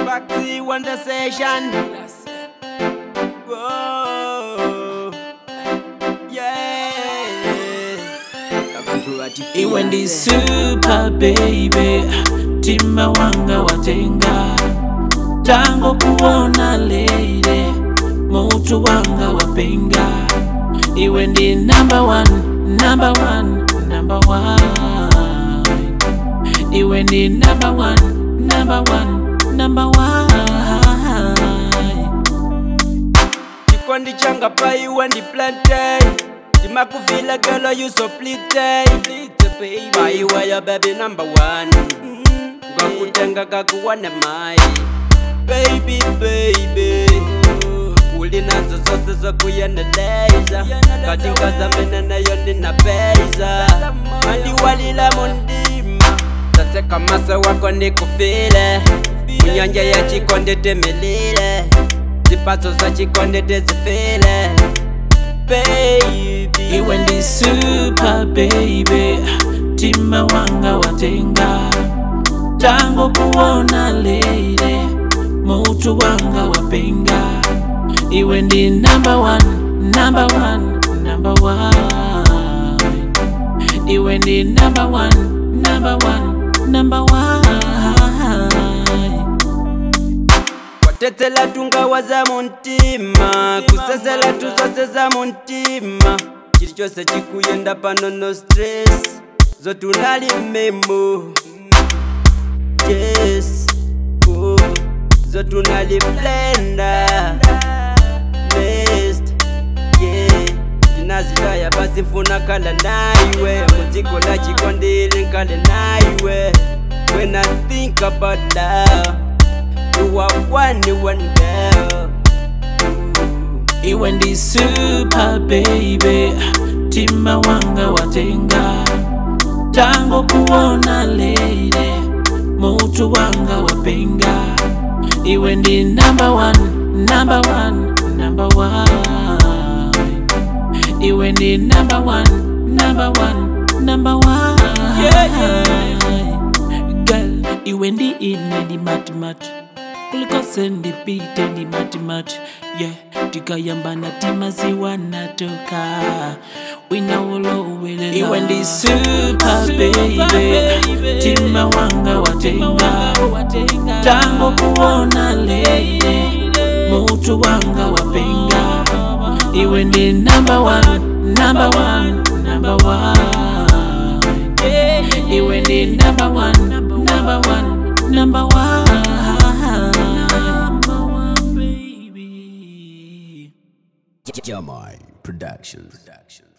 back to you on the session. Whoa. Yeah. Abantu bati iwe ndi super baby tima wanga watenga tango kuona lele mutu wanga wapenga iwe ndi number one, number one, number one. iwe ndi number one, number one, number one. chikondi changa pa iwe ndi plantain ndimakuvila gelo you so plite pa iwe yo baby number one ngakutenga kakuwane mai baby baby uli nazo zose zokuyeneleza kati nkazamene nayo ndinapeza mandiwalila mundima tateka maso wako ndikufile munyanja ya chikonde temelile zipatso za chikonde tezifile baby iwe ndi super baby tima wanga watenga tango kuona lele mutu wanga wapenga iwe ndi number one, number one, number one. iwe ndi number one, number one, number one. kwatetsela tungawa za muntima kusesela tuzose za muntima chili chose chikuyenda pano no stress zotunali memo yes oh. zotunali blenda nest yeah ndinazitaya basi mfuna kala naiwe mudziko la chikondili nkale naiwe when i think about love you are one one girl iwe ndi super baby tima wanga watenga tango kuona lele mutu wanga wapenga iwe ndi number one, number one, number one. iwe ndi number one, number one, number one. Girl, iwe ndi ine ndi matimati kuliko sendipite ndi matimati yeah tikayambana timaziwa natoka winawolowelela iwe ndi super baby tima wanga watenga tango kuona lele mutu wanga wapenga iwe ndi number one, number one, number one. iwe ndi number one, number one, number one. Number one, baby. Jamai Productions.